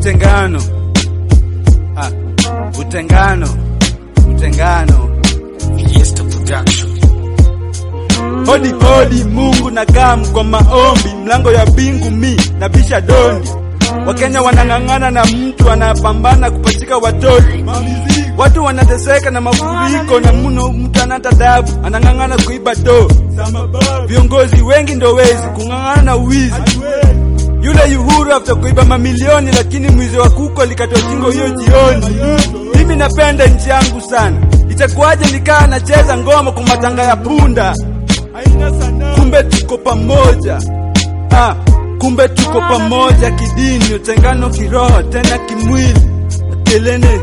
utengano ah, utengano utengano Fiesta Production. hodi hodi mungu na gamu kwa maombi mlango ya bingu mi na bisha dondi wakenya wanang'ang'ana na mtu anapambana kupachika watoto watu wanateseka na mafuriko na mno mtu anata dabu anang'ang'ana kuiba do viongozi wengi ndo wezi kung'ang'ana na uwizi yule yuhuru after kuiba mamilioni lakini mwizi wa kuko alikatwa shingo hiyo jioni mimi napenda nchi yangu sana itakuwaje nikaa nacheza ngoma kwa matanga ya punda kumbe tuko pamoja ah, kumbe tuko pamoja kidini utengano kiroho tena kimwili akelene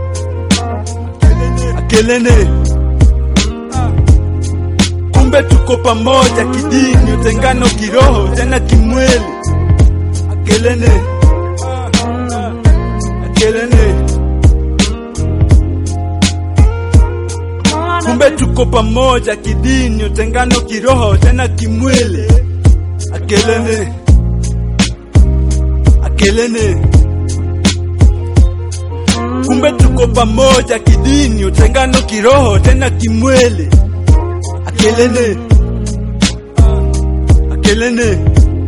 akelene Ah, kumbe tuko pamoja kidini utengano kiroho tena kimwili akelene Ah, ah, akelene kumbe tuko pamoja kidini utengano kiroho tena kimwili akelene akelene kumbe tuko pamoja kidini utengano kiroho tena kimwili akelene akelene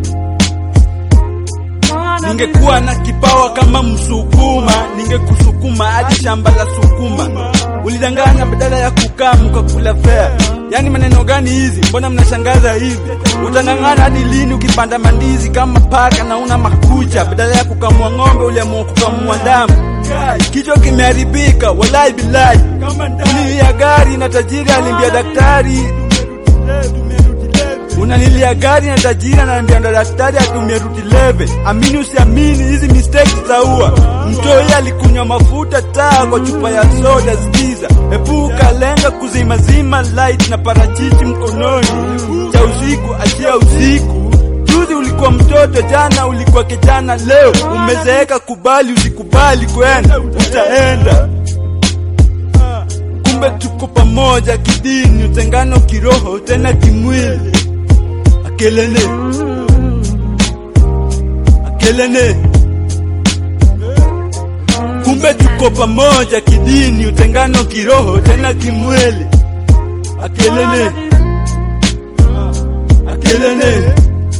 ningekuwa na kipawa kama msukuma ningekusukuma hadi shamba la sukuma ulidanganya badala ya kukaa mkakula fea yaani maneno gani hizi mbona mnashangaza hivi utang'ang'ana hadi lini ukipanda mandizi kama paka na una makucha badala ya kukamua ng'ombe uliamua kukamua damu kichwa kimeharibika walai bilai ulilia gari na tajiri alimbia daktari unalilia gari na tajiri anaambia ndo daktari atumie ruti leve amini usiamini hizi mistakes za ua mtoi alikunywa mafuta taa kwa chupa ya soda skiza epuka lenga kuzimazima light na parachichi mkononi cha usiku achia usiku juzi ulikuwa mtoto jana ulikuwa kijana leo umezeeka kubali usikubali kwenda utaenda kumbe tuko pamoja kidini utengano kiroho tena kimwili akelene akelene kumbe tuko pamoja kidini utengano kiroho tena kimwili akelene akelene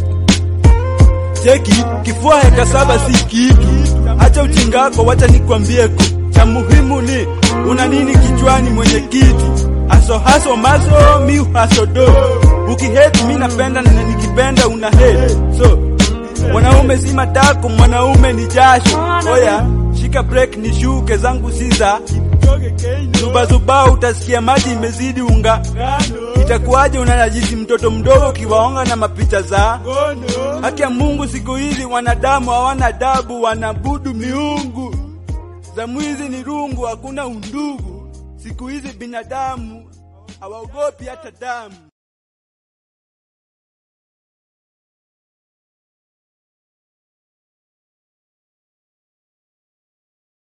cheki kifua heka saba si kitu acha uchingako wacha nikwambieko cha muhimu ni una nini kichwani mwenye kiti aso haso maso mi haso do ukihate mi napenda na nikipenda una hate so mwanaume si matako mwanaume ni jasho oya shika break nishuke zangu siza zubazuba utasikia maji imezidi unga itakuwaje unanajisi mtoto mdogo ukiwaonga na mapicha za haki ya mungu siku hizi wanadamu hawana adabu wanabudu miungu za mwizi ni rungu hakuna undugu siku hizi binadamu hawaogopi hata damu